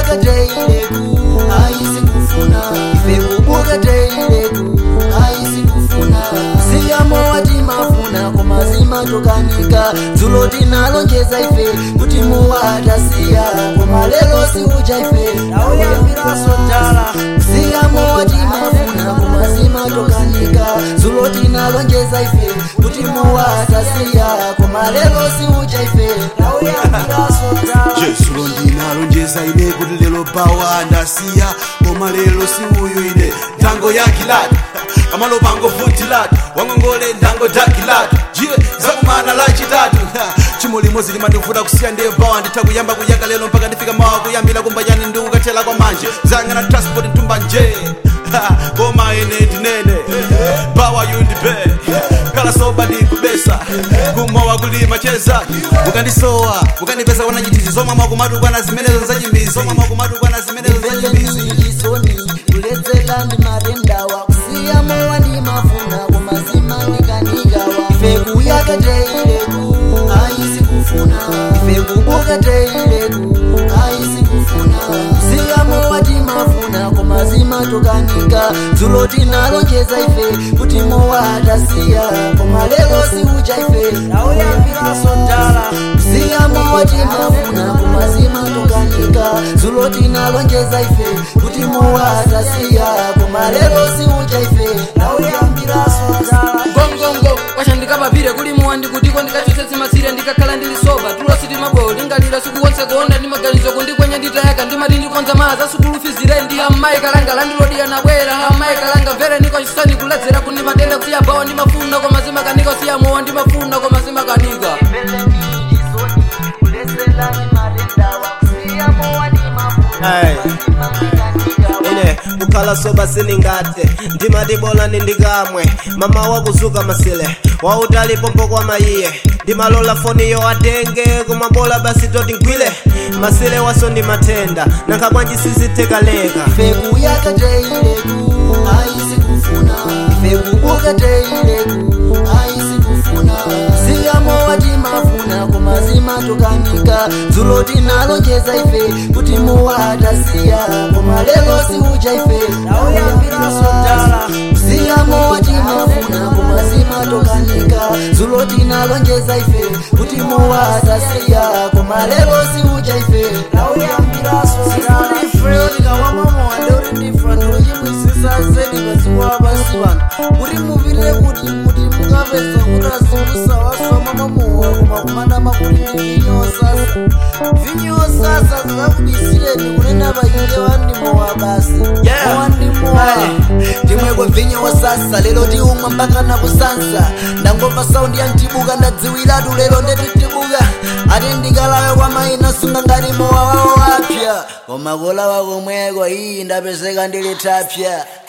kuyaka teileku aisikufuna ife kubuka teileku aisikufuna siyamo watimafuna komazima tokanika dzulo tinalonjeza ife kuti muwatasiya koma lero siuja ife auyambiraso dala siyamo watimafuna komazima tokanika dzulo tinalonjeza ife kuti muwatasiya koma lero siuja ife auyambiraso dala jesulo ndinalonjeza ine kuti lero bawa ndasiya koma lero si uyu ine ndango yakilatu kamalo pango futilatu wangongole ndango dakilatu jiwe zakumana lachitatu chimo limodzi limandivuta kusiya ndiye bawa nditha kuyamba kuyaka lero mpaka ndifika mawa kuyambira kumbayani ndi kukathela kwa manje zangana transport ntumba nje koma ine ndinene bawa yundibe kala soba ndikubesa kumowa kulima cheza mukandisowa mukandipesa wana chitizi zomwe mwakumadukwana zimenezo zachimbizi zomwe mwakumadukwana zimenezo zachimbizi ilisoni kuledzela ndi marendawa kusiyamo wandimafuna komazima ndikanigawa ife kuyaka teileku aisikufuna ife kubuka teileku aisikufuna kusiyamo watimafuna komazima tokanika dzulo tinalonjeza ife kuti mowatasiya koma lero siuja ife auyambiraso dala siyamo watimafuna kumazima tokanika dzulo tinalonjeza ife kuti muwatasiya koma lero siuja ife auyambiraso dala ngongongo kwashandikapapire kuli muwandi kutiko ndikachotsetsa matsire ndikakhala ndili soba tulo sitimabweo lingalira sikuwonse kuonda ndi maganizo kundikwenya nditayaka ndimati ndikonza maza sikulufizire ndi ammayi kalanga landilodiya nabwera ammayi kalanga mvere niko chisani kuledzera kundi matenda kusiya bawa ndimafuna koma zimakanika kusiya mowa ndimafuna koma zimakanika Ayi. ine kukhala soba siningate ndimatibola nindikamwe mama wakuzuka masile wautalipo kwa mayiye ndimalola foni yo atenge kumabola basi toti ngwile masile waso ndi matenda nankha bwanji sizitekaleka ife kuyaka teileku aisikufuna ife kubuka teileku aisikufuna siyamo watimafuna komazima tokanika dzulo tinalonjeza ife kuti muwatasiya koma lero siuja ife auyambiraso dala siyamo watimafuna komazima tokanika dzulo tinalonjeza ife kuti muwatasiya koma lero siuja ife auyambiraso dala ifreyotikawamamowa ndeuri ndifura ndochimwisisa zedi padziko lapasi pano kuti mupirire kuti kuti mukapedza kutasimusa wasoma mamowa koma kumadama kuti ndi vinyo sasa vinyo sasa zikakudisireni kunena pachite wandimowa basi Yeah. wandimowa ndimweko vinyo wasasa lero tiumwa mpaka na kusansa ndangomva saundi ya mtibuka ndadziwiratu lero ndetitibuka ati ndikalawe kwa maina sunga ngati mowa wawo wapya koma kulawa komweko iyi ndapezeka ndili tapya